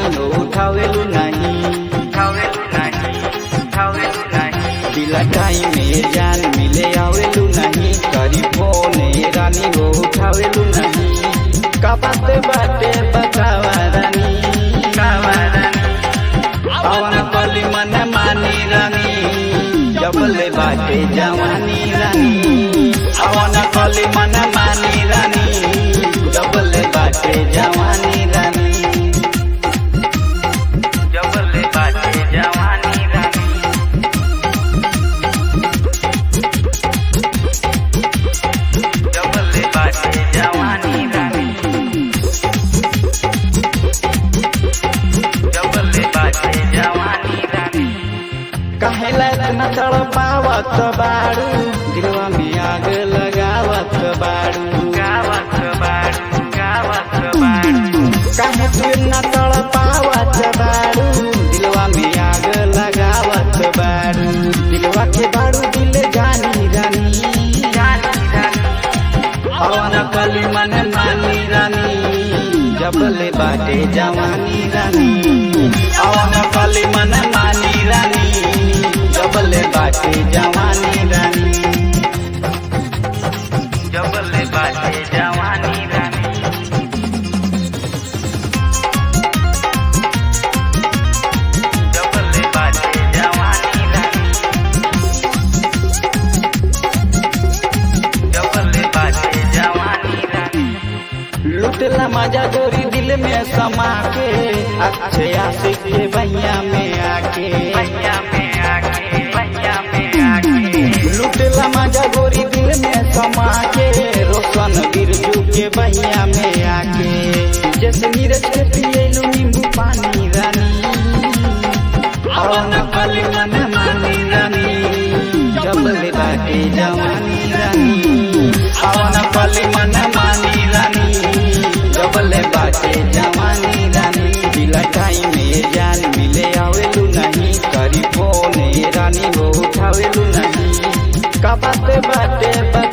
हो उठावेलू नहीं उठावेलू नाही उठावेलू नाही दिला टाइम में जान मिले आवेलू नहीं करी फोन रानी हो उठावेलू नहीं का बात बाटे बतावा रानी पवन कली मन मानी रानी जबले बाटे जवानी रानी पवन कली मन मानी रानी जबले बाटे जवानी रानी जबले बाटे जवानी रानी जबले बाटे जवानी रानी जबले बाटे जवानी रानी कहेला इतना तड़पावत बाड़ू दिलवा में आग लगावत बाड़ू गावत बाड़ू गावत बाड़ू काहे तू इतना तड़पावत बाड़ू दिलवा में आग लगावत बाड़ू दिलवा के बाड़ू दिल जानी रानी जानी रानी पवन कली मन मानी रानी जबले बाटे जवानी रानी पवन कली मन मानी रानी जबले बाटे जवानी रानी जबले बाटे जवानी रानी जबले बाटे जवानी रानी जबले बाटे जवानी रानी लुटला मजा गोरी दिल में समा के अच्छे आशिक के भैया में आके भैया में आके भैया में आके लुटला मजा गोरी दिल में समा के रोशन बिरजू के भैया में आके जैसे नीरज के पिएलू नींबू पानी रानी पवन कली मन मानी रानी जबले बाटे जवानी रानी पवन कली मन मानी रानी जबले बाटे जवानी रानी दिला टाइम में जान मिले आवेलू नहीं करी फोन रानी हो उठावेलू नहीं का बात बाटे